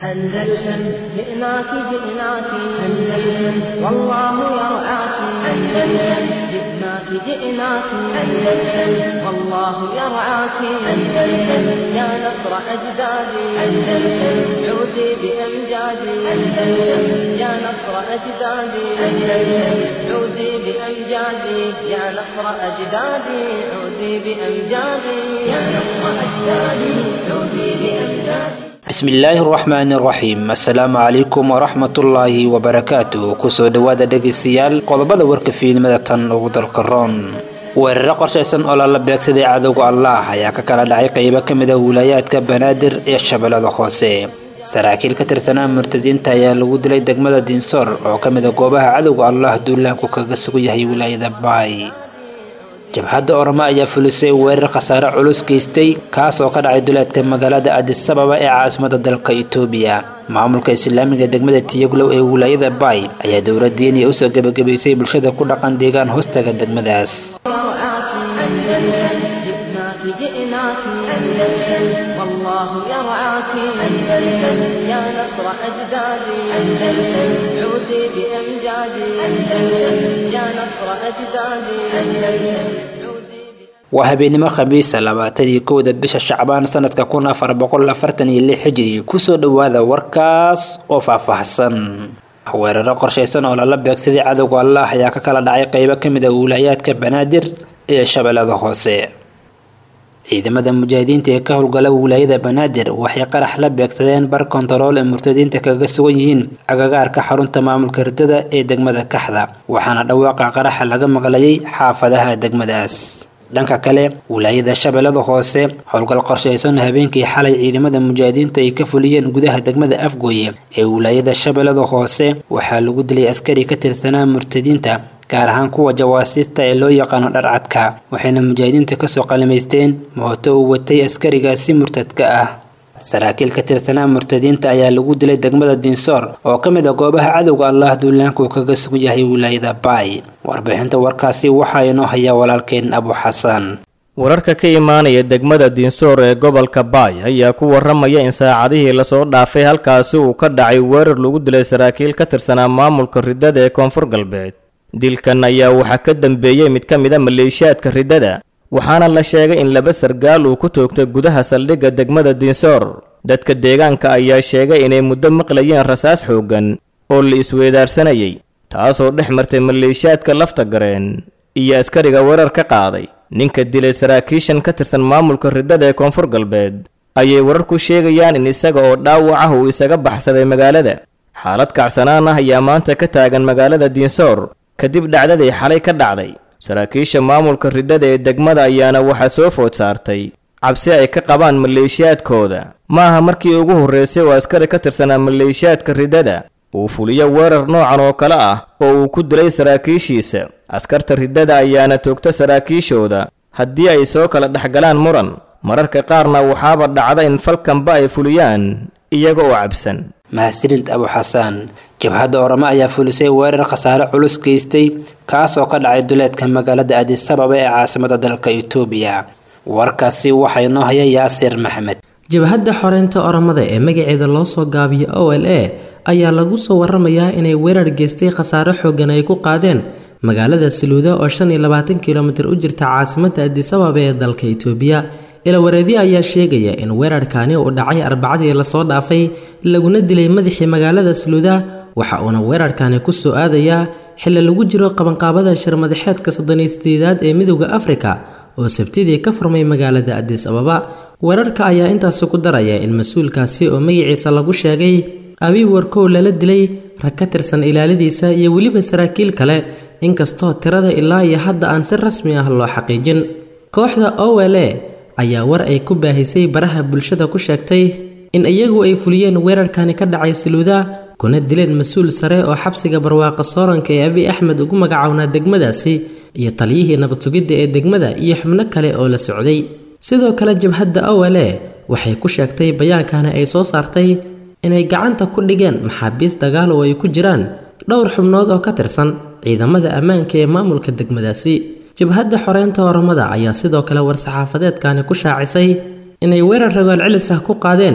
أندلسن جئناك جئناك أندلسن والله يرعاك أندلسن جئناك جئناك أندلسن والله يرعاك أندلسن يا نصر أجدادي أندلسن عودي بأمجادي أندلسن يا نصر أجدادي أندلسن عودي بأمجادي يا نصر أجدادي عودي بأمجادي يا نصر أجدادي عودي بأمجادي bismillaahi raxmaani raxiim assalaamu calaykum waraxmatullaahi wabarakaatu kusoo dhowaada dhegaystayaal qodobada warka fiilmada tan ugu dalka roon weeraro qorshaysan oo lala beegsaday cadowga allah ayaa ka kala dhacay qeybo ka mid a wilaayaadka banaadir ee shabeellada hoose saraakiil ka tirsanaa murtadiinta ayaa lagu dilay degmada diinsoor oo ka mid a goobaha cadowga allah duulaanku kaga sugan yahay wilaayada baay jabhadda ormo ayaa fulisay weerar khasaare culus geystay kaas oo ka dhacay duleedka magaalada adisababa ee caasimada dalka itoobiya maamulka islaamiga degmada tiyaglow ee wilaayada baay ayaa dowlad diiniya usoo gebagabaysay bulshada ku dhaqan deegaan hoostaga degmadaas جئناك أندلسن والله يرعاك أندلسن يا نصر أجدادي أندلسن عودي بأمجادي أندلسن يا نصر أجدادي أندلسن waa habeenimo khamiisa labaatadii kowda bisha shacbaan sanadka kun afar boqol afartan iyo lix xijiri kusoo dhowaada warkaas oo faahfaahsan weeraro qorshaysan oo lala beegsaday cadowga allah ayaa ka kala dhacay qeybo kamid a wilaayaadka banaadir ee shabeellada hoose ciidamada mujaahidiinta ee ka howlgala wilaayada banaadir waxay qarax la beegsadeen bar kontarool ee murtadiinta kaga sugan yihiin agagaarka xarunta maamulka ridada ee degmada kaxda waxaana dhawaaqa qaraxa laga maqlayay xaafadaha degmadaas dhanka kale wilaayada shabeellada hoose howlgal qorshaysan habeenkii xalay ciidamada mujaahidiintu ay ka fuliyeen gudaha degmada afgooye ee wilaayada shabeellada hoose waxaa lagu dilay askari ka tirsanaa murtadiinta gaar ahaan kuwa jawaasiista ee loo yaqaano dharcadka waxayna mujaahidiinta kasoo qalimaysteen mooto uu watay askarigaasi murtadka ah saraakiil ka tirsanaa murtadiinta ayaa lagu dilay degmada diinsoor oo ka mid a goobaha cadowga allah duulaanku kaga sugan yahay wilaayada baay warbixinta warkaasi waxaa inoo hayaa walaalkeen abu xasan wararka ka imaanaya degmada diinsoor ee gobolka baay ayaa ku waramaya in saacadihii lasoo dhaafay halkaasi uu ka dhacay weerar lagu dilay saraakiil ka tirsanaa maamulka ridada ee koonfur galbeed dilkan ayaa waxaa ka dambeeyey mid ka mid a maleeshiyaadka ridada waxaana la sheegay in laba sargaal uu ku toogtay gudaha saldhigga degmada diinsoor dadka deegaanka ayaa sheegay inay muddo maqlayeen rasaas xooggan oo la isweedaarsanayay taasoo dhex martay maleeshiyaadka lafta gareen iyo askariga weerar ka qaaday ninka dilay saraakiishan ka tirsan maamulka ridada ee koonfur galbeed ayay wararku sheegayaan in isaga oo dhaawac ah uu isaga baxsaday magaalada xaalad kacsanaan ah ayaa maanta ka taagan magaalada diinsoor kadib dhacdadii xalay ka dhacday saraakiisha maamulka ridada ee degmada ayaana waxaa soo food saartay cabsi ay ka qabaan maleeshiyaadkooda ma aha markii ugu horreysay oo askari ka tirsanaa maleeshiyaadka ridada uu fuliyo weerar noocan oo kale ah oo uu ku dilay saraakiishiisa askarta ridada ayaana toogta saraakiishooda haddii ay soo kala dhexgalaan muran mararka qaarna waxaaba dhacda in falkanba ay fuliyaan iyaga oo cabsan mahadsanid abu xasaan jabhadda oramo ayaa fulisay weerar khasaare culus geystay kaas oo ka dhacay duleedka magaalada adisababa ee caasimada dalka itoobiya warkaasi waxaa inoo haya yaasir maxmed jabhadda xoreynta oramada ee magaceeda loo soo gaabiyo o l a ayaa lagu soo waramayaa inay weerar geystay khasaare xoogan ay ku qaadeen magaalada saluuda oo shan iyo labaatan kilomitir u jirta caasimadda adisababa ee dalka itoobiya ilawareedyo ayaa sheegaya in weerarkaani uu dhacay arbacadii lasoo dhaafay laguna dilay madaxii magaalada saluuda waxa uuna weerarkani ku soo aadayaa xilli lagu jiro qabanqaabada shirmadaxeedka soddoniyo sideedaad ee midowda afrika oo sabtidii ka furmay magaalada adis ababa weerarka ayaa intaasi ku daraya in mas-uulkaasi oo magaciisa lagu sheegay abiy warkow lala dilay rag ka tirsan ilaaladiisa iyo weliba saraakiil kale inkastoo tirada ilaa iyo hadda aan si rasmi ah loo xaqiijin kooxda o l a ayaa war ay ku baahisay baraha bulshada ku sheegtay in iyagu ay fuliyeen weerarkani ka dhacay saluuda kuna dileen mas-uul sare oo xabsiga barwaaqa sooranka ee abiy axmed ugu magacownaa degmadaasi iyo taliyihii nabad sugidda ee degmada iyo xubno kale oo la socday sidoo kale jabhadda o l a waxay ku sheegtay bayaankani ay soo saartay inay gacanta ku dhigeen maxaabiis dagaal oo ay ku jiraan dhowr xubnood oo ka tirsan ciidamada ammaanka ee maamulka degmadaasi jabhadda xoreynta oramada ayaa sidoo kale war-saxaafadeedkani ku shaacisay inay weerar ragool celis ah ku qaadeen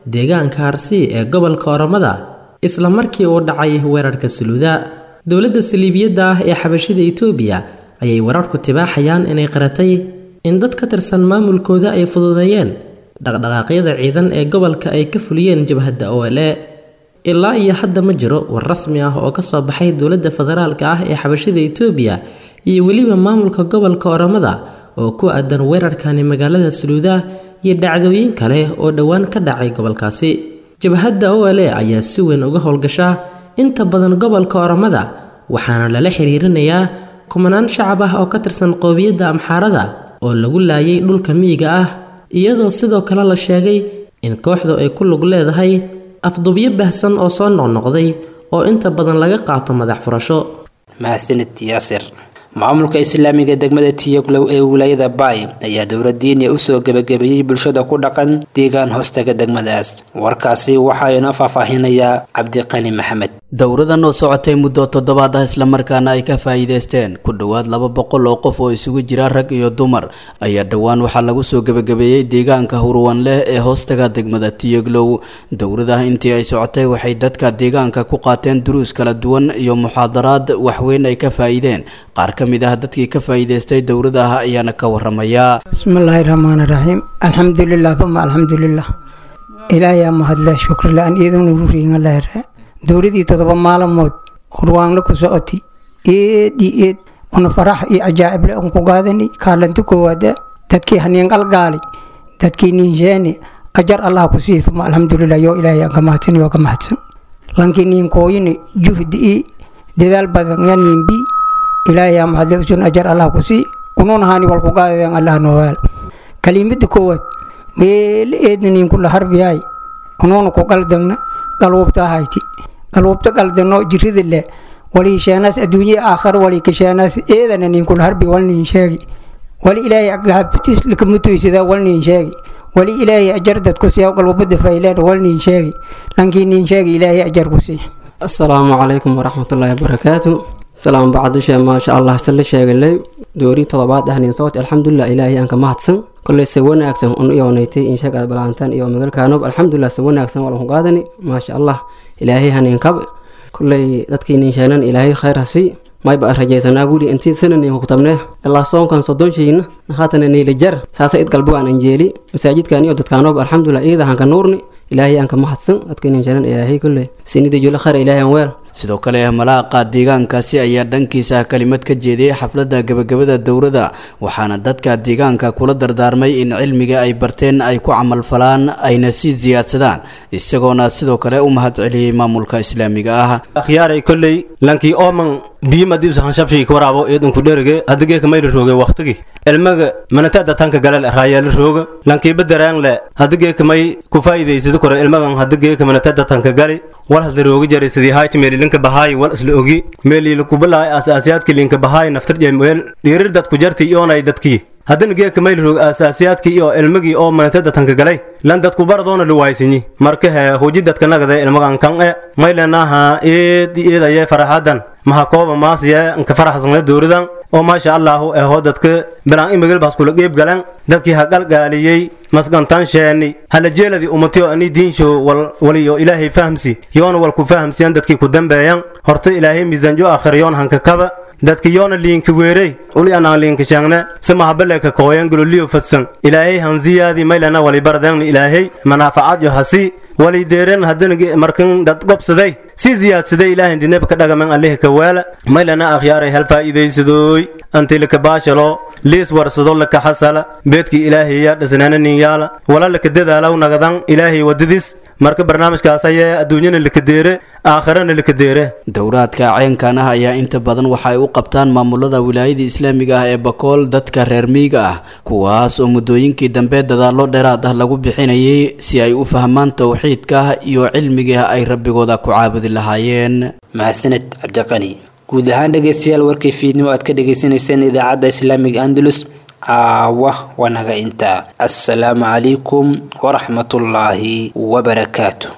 deegaanka harsi ee gobolka oromada isla markii uu dhacay weerarka saluuda dowladda saliibiyadda ah ee xabashida itoobiya ayay wararku tibaaxayaan inay qaratay in dad ka tirsan maamulkooda ay fududeeyeen dhaqdhaqaaqyada ciidan ee gobolka ay ka fuliyeen jabhadda o l e ilaa iyo hadda ma jiro war rasmi ah oo kasoo baxay dowladda federaalka ah ee xabashida itoobiya iyo weliba maamulka gobolka oromada oo ku aadan weerarkani magaalada saluuda iyo dhacdooyin kale oo dhowaan ka dhacay gobolkaasi jabhadda o l e ayaa si weyn uga howlgashaa inta badan gobolka oromada waxaana lala xiriirinayaa kumanaan shacab ah oo ka tirsan qoobiyadda amxaarada oo lagu laayay dhulka miyiga ah iyadoo sidoo kale la sheegay in kooxdu ay ku lug leedahay afdubyo bahsan oo soo noqnoqday oo inta badan laga qaato madax furasho mahadsanid yaasir maamulka islaamiga degmada tiyoglow ee wilaayada baay ayaa dowladiiniya usoo gebagabeeyey bulshada ku dhaqan deegaan hoostaga degmadaas warkaasi waxaa inoo faahfaahinayaa cabdiqani maxamed dowradan oo socotay muddo toddobaad ah islamarkaana ay ka faa'iidaysteen ku dhowaad laba boqol oo qof oo isugu jira rag iyo dumar ayaa dhowaan waxaa lagu soo gebagabeeyey deegaanka hurwan leh ee hoostaga degmada tiyoglow dowradaha intii ay socotay waxay dadka deegaanka ku qaateen duruus kala duwan iyo muxaadaraad waxweyn ay ka faa'iideen qaar ka mid ah dadkii ka faa'iidaystay dowradaha ayaana ka waramaya bismillaahi raxmaani raxiim alxamdulilah uma alxamdulilah ilaayaa mahadle shukrilaan iyaduna ruriingalahre dowladii todoba maalmood hurwaanla ku socoti eed iyo eed una farax iyo cajaa'ibla un ku gaadani kaalanti koowaada dadkii haniin qalgaali dadkii niinsheeni ajar allah ku sii uma alxamdulilah yoo ilaahay aan ka mahadsan yoo ka mahadsan lankii niinkooyini juhdi i dadaal badan ya niinbi ilaahay aa mahadle usun ajar allah ku sii unuun haani wal ku gaadadeen allah noowaal kalimada koowaad meela eedna niinkula harbiyaay unuuna ku qaldagna galwubta hayti galwubta qaldano jirida le wali sheenaas adduunya aakhar wali kasheenaas eedana ninkul harbi wal nin sheegi wali ilaahay gaabtis lakamutoysada wal nin sheegi wali ilaahay ajar dadku siya galwubada fayleen wal nin sheegi lankii nin sheegi ilaahay ajar ku sii asalaamu calaykum waraxmatullaahi wabarakaatu salaam bacdishe maasha allah sala sheegalay doori todobaad ahnin socot alxamdulilah ilaahay aan ka mahadsan koley se wanaagsan un iyoonaytay insheeg aad balaantaan iyo magalkaanob alxamdulilah se wanaagsan walan ku qaadani maasha allah ilaahay hanin kab koley dadkii ninsheenan ilaahay khayr hasi mayba rajaysanaa guri intii sanani kutabne ilaa soonkan sodonshiina haatana niila jar saasa id galbuga aan anjeeli masaajidkan iyo dadkaanob alxamdulilah iyada hanka nuurni ilaahay aan ka mahadsan dadkii ninsheenan ilaahay koley sinidii jula khayr ilaahay aan weel sidoo kale malaaqa deegaankaasi ayaa dhankiisa kalimad ka jeediyey xafladda gebagabada dowladda waxaana dadka deegaanka kula dardaarmay in cilmiga ay barteen ay ku camalfalaan ayna sii siyaadsadaan isagoona sidoo kale u mahad celiyey maamulka islaamiga ah akhyaaray kolley lankii ooman biyimadiisu hanshabshii ka waraabo eedunku dherige hadigeeka mayla rooge waktigi cilmiga manatada tanka galel raayeela rooga lankii badaraan le hadigeeka may ku faa'iidaysada kore cilmagan hadigeeka manatada tanka gali wal hadla rooga jaray sidii hayti meelilinka bahaay wal isla ogi meeliila kubalaay asaasiyaadka linka bahaay naftar jemweel dhiirir dadku jarti iyoonay dadkii haddana geeka mayl roog asaasiyaadkii iyo ilmigii oo manatada tanka galay lan dadku baradoona luwaysinyi marka hee huji dadka nagade ilmagan kan e maylenaha eed eedaye faraxadan maha kooba maasiye nka faraxsana dowradan oo maasha allahu eho dadka bilaan imigil baas kula qeyb galan dadkii ha galgaaliyey masgantan sheeni hala jeeladi umatiyo ani diinsho wal waliyo ilaahay fahamsi yoona wal ku fahamsiyan dadkii ku dambeeyan horta ilaahay miisaanjo akhriyoon hanka kaba dadka yoona liinka weerey uli anaan liinka shaangne samahabaleka kooyan gololiyo fadsan ilaahay hanziyaadi maylana wali bardeen ilaahay manaafacaad yo hasi wali deeren haddana markan dad gobsaday si ziyaadsaday ilaahay dineb ka dhagaman alihi ka weela maylana akhyaaray hal faa'iidaysadooy anti laka baashalo liis warsado laka xasala beedkii ilaahay yaa dhisnaana nin yaala wala laka dadaalaw nagadan ilaahay wadadiis marka barnaamijkaas ayee adduunyana laka deere aakhirana laka deere dowraadka ceenkan ah ayaa inta badan waxa ay u qabtaan maamulada wilaayada islaamiga ah ee bakool dadka reer miyiga ah kuwaas oo muddooyinkii dambe dadaallo dheeraad ah lagu bixinayay si ay u fahmaan towxiidka iyo cilmiga ay rabbigooda ku caabudi lahaayeen mahadsaned cabdiqani guud ahaan dhegeystayaal warkii fiidnimo aad ka dhagaysanayseen idaacadda islaamiga andalus caawa wanaga intaa assalaamu calaykum waraxmatullaahi wabarakaatu